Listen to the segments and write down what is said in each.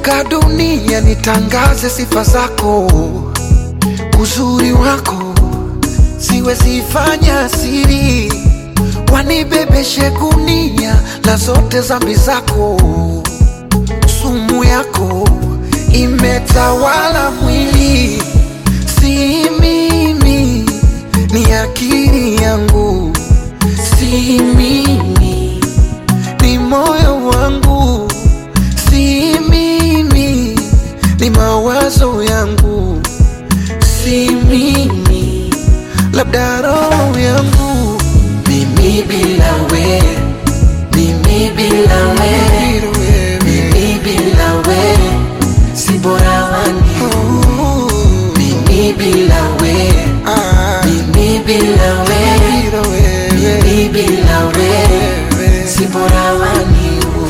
nikizunguka dunia nitangaze sifa zako, uzuri wako siwezi fanya siri, wanibebeshe gunia la zote zambi zako, sumu yako imetawala mwili, si mimi, ni akili yangu, si mimi, ni moyo wangu, si mimi, ni mawazo yangu, si mimi, labda roho yangu, Mimi bila we, mimi bila we, mimi bila we, si bora wani. Oh, Mimi bila we, ah, mimi bila we, bila wewe, mimi bila we, wewe. si bora wani.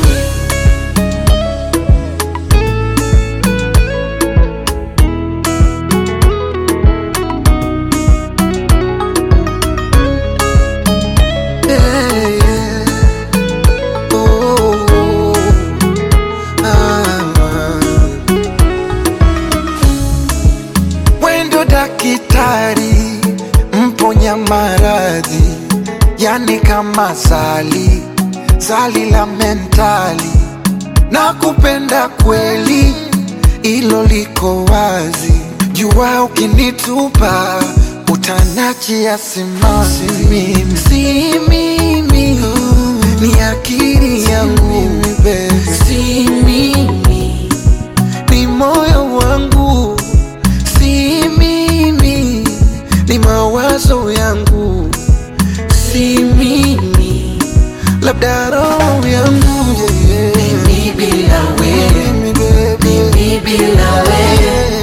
Yeah, yeah. Oh, ah. Wendo dakitari mponya maradhi, yani kama zali zali la mentali, na kupenda kweli, ilo liko wazi. Jua ukinitupa utanachia simanzi, mimi si mimi, ni akili yangu, si mimi ni moyo wangu, si mimi, ni mawazo yangu, si mimi, labda roho yangu yeah, yeah. Mimi bila we, Mimi, baby. mimi bila we,